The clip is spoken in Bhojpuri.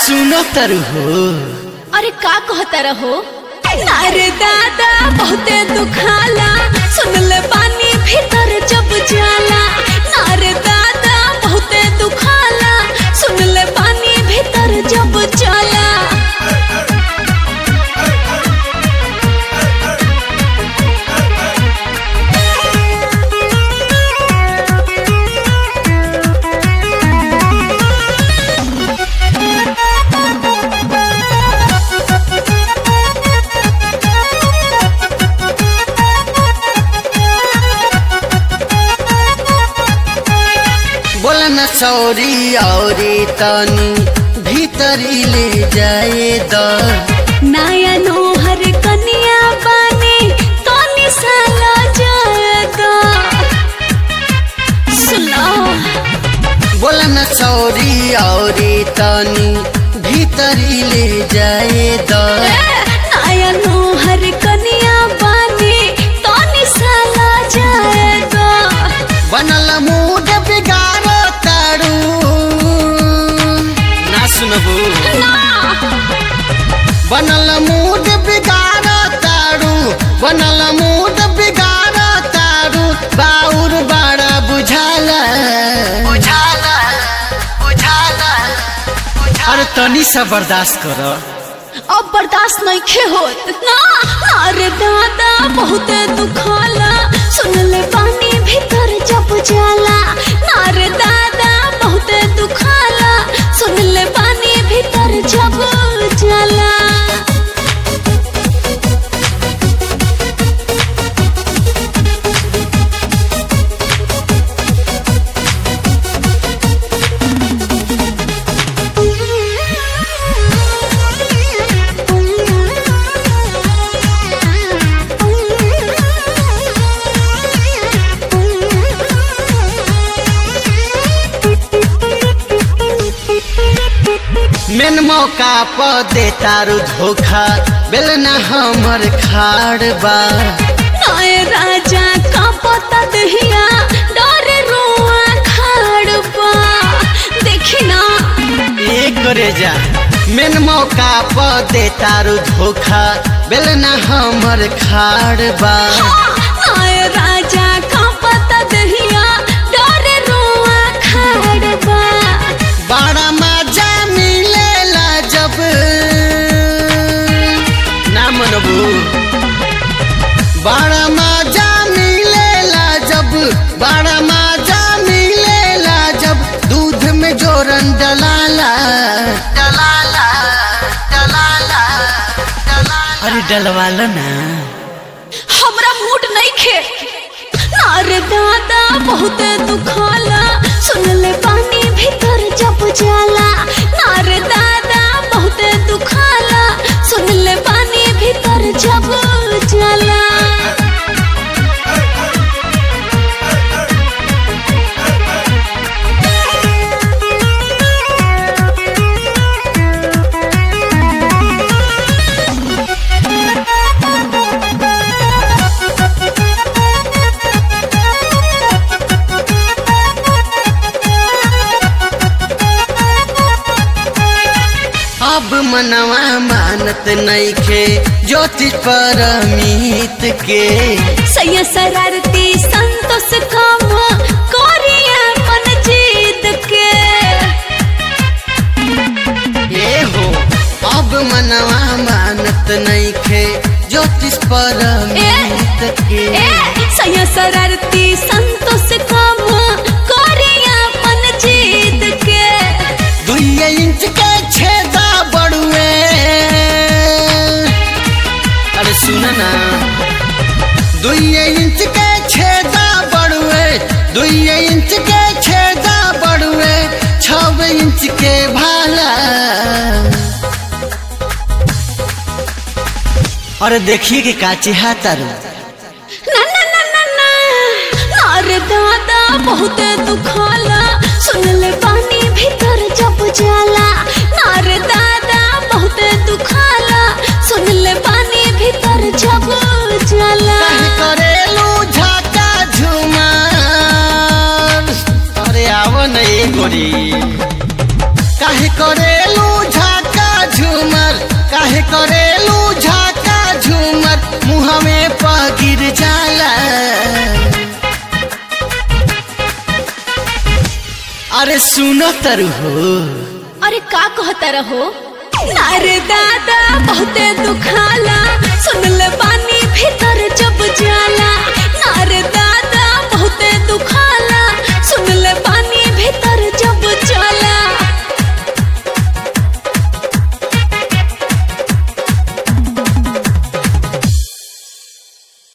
सुनो तरु हो अरे का कहता रहो अरे दादा बहुते दुखाला सुन ले पानी भीतर जब जाला अरे दादा बहुते दुखाला सुन ले पानी भीतर जब जाला बोला न सौरी औरी तनी भीतरी ले जाए द नया नोहर कनिया बानी तनी साला जादा सुनो बोला न सौरी औरी तनी भीतरी ले जाए द नया नोहर कनिया बानी तनी साला जादा बनल मूड बिगाड़ तारू ना सुनबू बनल मूड बिगाड़ तारू बनल मूड बिगाड़ तारू बाउर बड़ा बुझाला बुझाला बुझाला अरे तनी सा बर्दाश्त कर अब बर्दाश्त नहीं खे होत ना अरे दादा बहुत दुखाला सुन ले पानी भीतर जब जाला अरे दादा बहुत दुखाला सुन ले पानी भीतर जब जाला मेन मौका पर दे तारू धोखा बेलना हमर खाड़ बा नए राजा का पता दहिया डरे रुआ खाड़बा देखी ना ए करे जा मेन मौका पर दे तारू धोखा बेलना हमर खाड़ बा नए राजा का पता दहिया डरे रुआ खाड़बा बड़ा मजा मिलेला जब ना मनबू बड़ा मजा मिलेला जब बड़ा मजा मिलेला जब दूध में जोरन डलाला डलाला डलाला डलाला अरे डलवाला ना हमरा मूड नहीं खे अरे दादा बहुत दुखाला सुन ले पानी भीतर जब जाला अरे दादा बहुत दुखाला सुन ले पानी भीतर जब जाला अब मनवा मानत नइखे ज्योतिष परमीत के सैया शरारती संतोष काम कोरिया मन जीत के ये हो अब मनवा मानत नइखे ज्योतिष परमीत के ए सैया शरारती संतोष काम कोरिया मन जीत के दुइये इंच के छेदा बड़ुए अरे सुन ना दुइये इंच के छेदा बड़ुए दुइये इंच के छेदा बड़ुए छव इंच के भाला अरे देखिए कि काची हाथारू ना ना ना ना ना अरे दादा बहुत दुखाला सुन ले पानी भीतर जब जाला अरे दादा बहुत दुखाला सुन ले पानी भीतर जब जाला काहे करेलू झाका झुमार अरे आव न ए गोरी काहे करेलू झाका काहे करेलू झाका झूमर मुँह में पगिर जाला अरे सुनो तरु हो अरे का कहता रहो नारे दादा बहुते दुखाला सुन ले पानी भीतर